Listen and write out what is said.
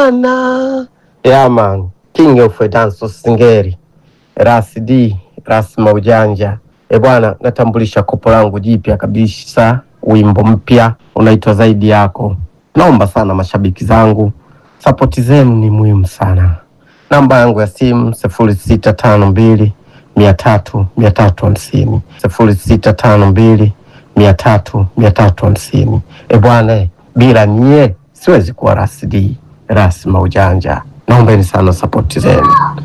bwana. Yeah man, king of dance singeri Ras D Ras Maujanja. E bwana, natambulisha kopo langu jipya kabisa, wimbo mpya unaitwa zaidi yako. Naomba sana mashabiki zangu, sapoti zenu ni muhimu sana. Namba yangu ya simu sifuri sita tano mbili mia tatu mia tatu hamsini sifuri sita tano mbili mia tatu mia tatu hamsini. E bwana, bila nyie siwezi kuwa Ras D Ras Maujanja. Naombeni sana sapoti zenu.